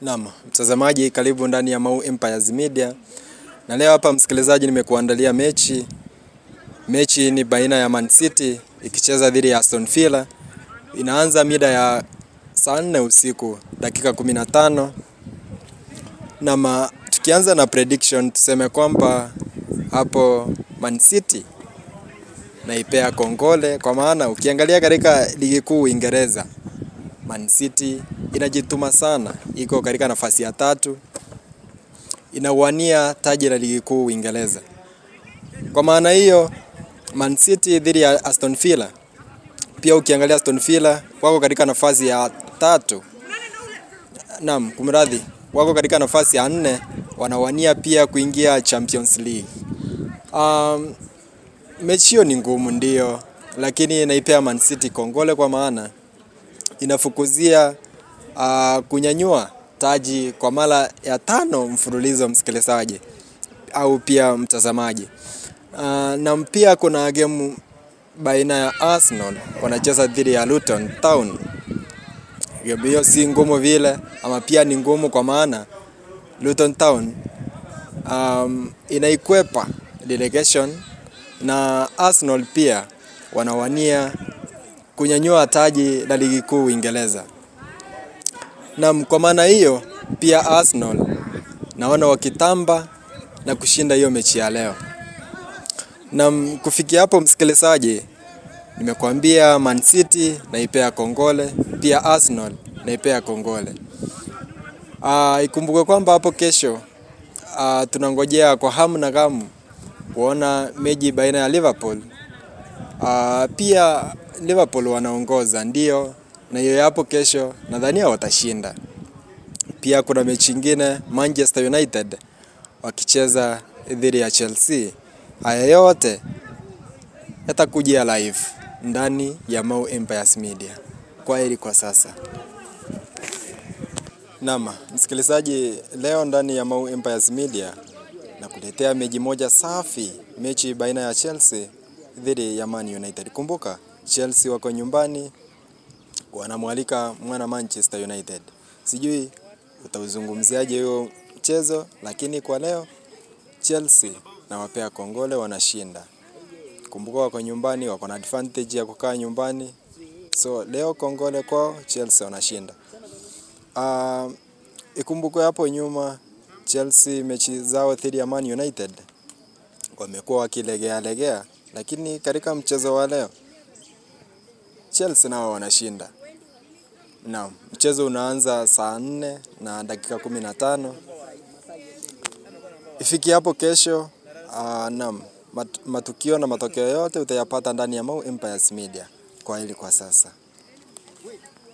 Naam, mtazamaji karibu ndani ya Mau Empires Media. Na leo hapa msikilizaji, nimekuandalia mechi. Mechi ni baina ya Man City ikicheza dhidi ya Aston Villa. Inaanza mida ya saa nne usiku dakika 15. Na ma, tukianza na prediction tuseme kwamba hapo Man City naipea kongole kwa maana ukiangalia katika ligi kuu Uingereza Man City inajituma sana, iko katika nafasi ya tatu, inawania taji la ligi kuu Uingereza. Kwa maana hiyo, Man City dhidi ya Aston Villa, pia ukiangalia Aston Villa wako katika nafasi ya tatu, naam, kumradhi, wako katika nafasi ya nne, wanawania pia kuingia Champions League. Um, mechi hiyo ni ngumu ndio, lakini naipea Man City kongole kwa maana inafukuzia uh, kunyanyua taji kwa mara ya tano mfululizo, msikilizaji au pia mtazamaji. Uh, na pia kuna gemu baina ya Arsenal wanacheza dhidi ya Luton Town. Gemu hiyo si ngumu vile, ama pia ni ngumu kwa maana Luton Town um, inaikwepa relegation na Arsenal pia wanawania kunyanyua taji la ligi kuu Uingereza. Na kwa maana hiyo pia Arsenal naona wakitamba na kushinda hiyo mechi ya leo. Na kufikia hapo, msikilizaji, nimekuambia Man City naipea kongole, pia Arsenal naipea kongole. Uh, ikumbuke kwamba hapo kesho uh, tunangojea kwa hamu na gamu kuona mechi baina ya Liverpool uh, pia Liverpool wanaongoza ndio, na hiyo hapo kesho nadhania watashinda. Pia kuna mechi nyingine Manchester United wakicheza dhidi ya Chelsea. Haya yote yatakujia live ndani ya Mau Empires Media. Kwa heri kwa sasa. Naam, msikilizaji, leo ndani ya Mau Empires Media na kuletea mechi moja safi, mechi baina ya Chelsea dhidi ya Man United. Kumbuka Chelsea wako nyumbani wanamwalika mwana Manchester United. Sijui utauzungumziaje huo mchezo, lakini kwa leo Chelsea nawapea kongole, wanashinda. Kumbuka wako nyumbani, wako na advantage ya kukaa nyumbani, so leo kongole kwao, Chelsea wanashinda. Uh, ikumbukwe hapo nyuma Chelsea mechi zao dhidi ya Man United wamekuwa wakilegea legea, lakini katika mchezo wa leo Chelsea nao wanashinda. Naam, mchezo unaanza saa nne na dakika kumi na tano. Ifiki hapo kesho, uh, naam, mat, matukio na matokeo yote utayapata ndani ya Mau Empires Media. Kwa hili kwa sasa.